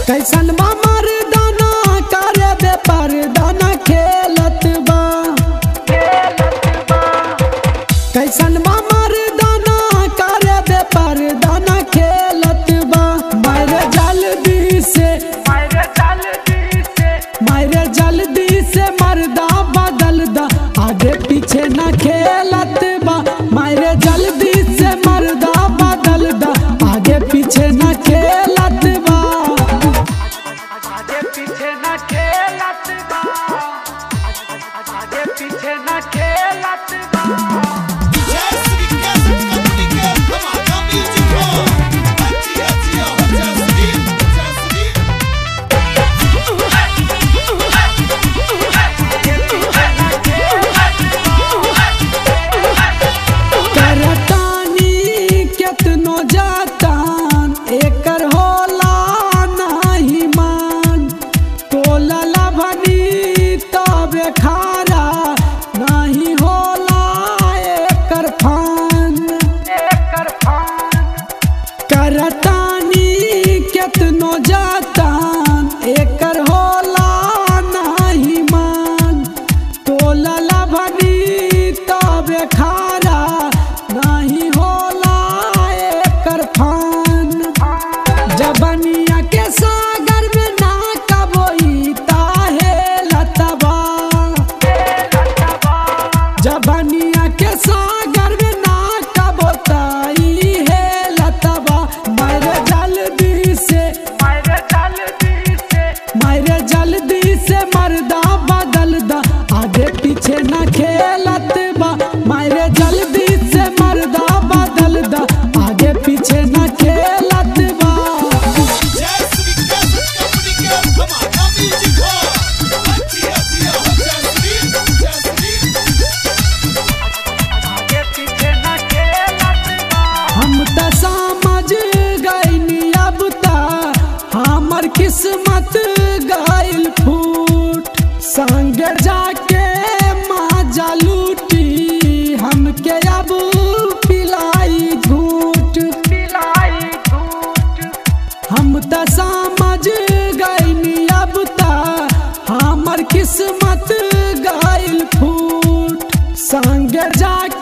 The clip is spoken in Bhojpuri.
कैसन बा मर्दाना करे बे परदाना खेलत बा कैसन बा मर्दाना करे बे परदाना खेलत बा मारे जल्दी से मारे जल्दी से मर्दा बदल दा आगे पीछे न खेलत बा मारे जल्दी से मर्दा बदल दा आगे पीछे न खेलत बा आगे पीछे न खेलत बा आगे पीछे न खेलत बा करतानी केतनो जातान एकर होला नाही मान तोला लभनी तबे खारा नाही होला एकर फान एकर फान करतानी केतनो जातान एकर होला नाही मान तोला लभनी तबे खारा नाही होला एकर फान जबनिया के सागर में ना कबोई ताहे लतबा जबनिया के सागर में ना कबोताई है लतबा मारे जल्दी से मारे जल्दी से मारे जल्दी से मर्दा बदल दा आगे पीछे न खेलत बा मारे जल्दी से मर्दा बदल दा आगे पीछे न खेलत बा आगे पीछे न खेलत बा हम त समझ गईनी अब ता हमर किस्मत गइल फूट संग जाके माजा लूटी हमके अब पिलाई झूठ पिलाई झूठ हम त समझ गईनी अब ता हमर किस्मत गइल फूट संग जाके